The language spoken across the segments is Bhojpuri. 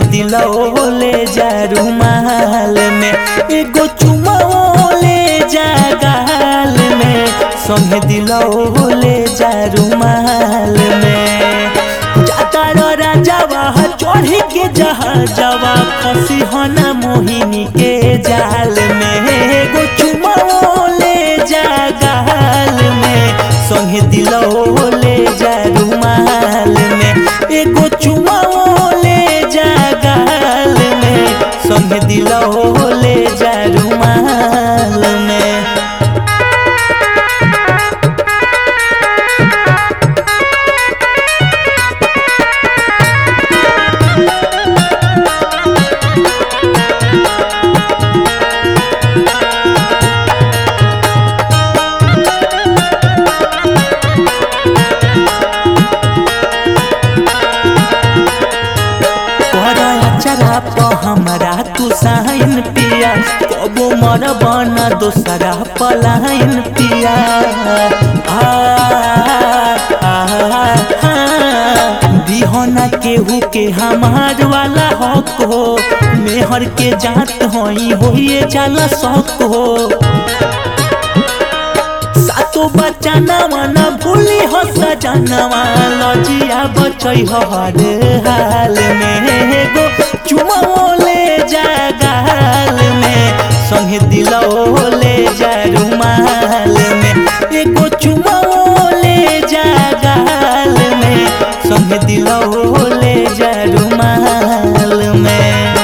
दिलो ले जा रुमाल में एगो चुमा ले जा गाल में संगे दिलो ले जा रुमाल में जाता रो राजावा चढ़ी के जहाजवा फंसी हना मोहिनी के जाल में एगो चुमा ले जा गाल में संगे दिलो ले जा रुमाल में एगो चुमा ले जा गाल में संगे दिलो ले जा रुमाल में चरा प हमरा तू साइन पिया कबो मर बना दोसरा पलाइन पिया आ, आ, आ, दिहना केहू के हमार वाला हक हो मेहर के जात होई होइए जाला शौक हो सातो बच्चा नवा न भूली हो सजनवा लजिया बचई हो हर हाल में गो चुमा ले जा गाल में संगे दिलो ले जा रुमाल में एगो चुमा ले जा गाल में संगे दिलो ले जा रुमाल में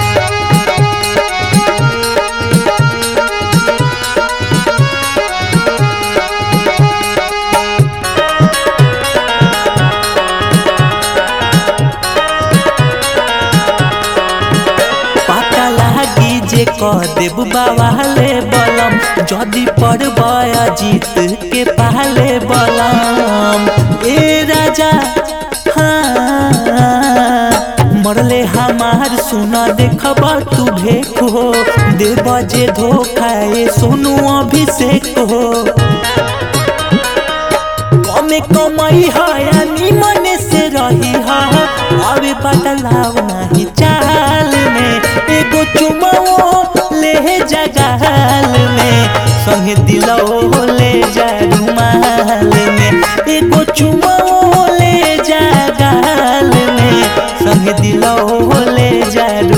पता लागी जे कह देब बावाले बलम जदि पड़ब जीत के पाले बलम ए राजा हाँ मरले हमार सुना देखब तू भेक हो देव जे धोखा ए सोनू अभिषेक हो कमे कमाई है निमन से रही है अबे बदलाव नहीं चाल में एगो चुमाओ ले जा गाल में संगे दिलो ले जा रुमाल में एगो चुमाओ ले जा गाल में संगे दिलो ले जा